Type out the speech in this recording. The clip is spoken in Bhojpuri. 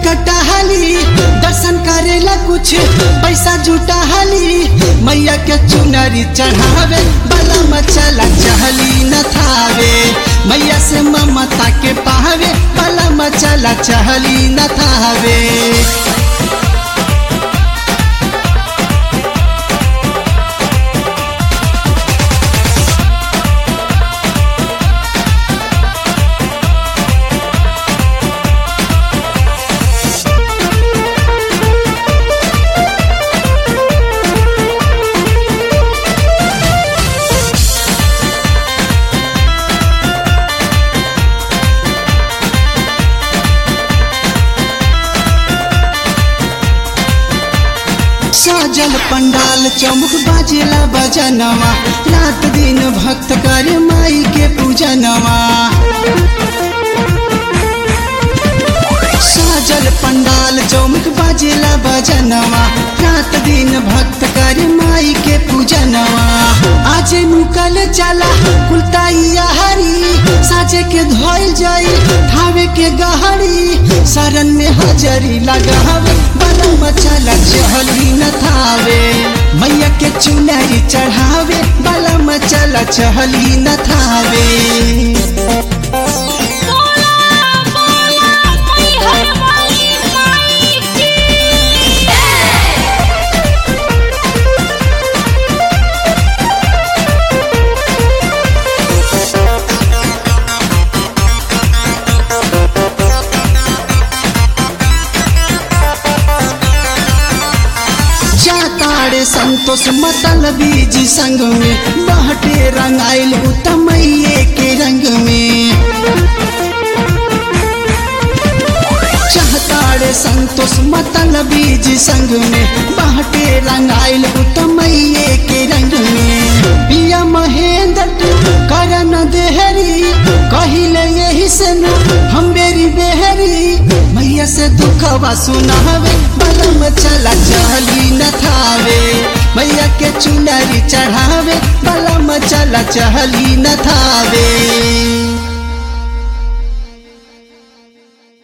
कटहली दर्शन करेला कुछ पैसा जुटाहली मैया के चुनरी चढ़ावे बला मचला चहली न थावे मैया से ममता के पावे बला मचला चहली न थावे साजल पंडाल चौमुख बाजेला बजनवा रात दिन भक्त करे माई के पूजनवा साजल पंडाल चौमुख बाजेला बजनवा रात दिन भक्त करे माई के पूजनवा आज मुकल चला कुलताइया हरी साजे के धोइल जाई ठावे के गहरी शरण में हजरी लगावे बलम चला चहली न थावे मैया के चुनरी चढ़ावे बलम चला चहली न थावे बोला बोला मैहर वाली माई की जाताड़े संतोष मतल बीज संग में बहटे रंगाइल उतमैये के रंग में चाहताड़े संतोष मतल बीज संग में बहटे रंगाइल उतमैये के रंग में पिया महेंद्र करन देहरी कहिले यही से न हम बेरी बेहरी मैया से दुखवा सुनावे बलम चला चहली न थावे मैया के चुनरी चढ़ावे बलम चला चहली न थावे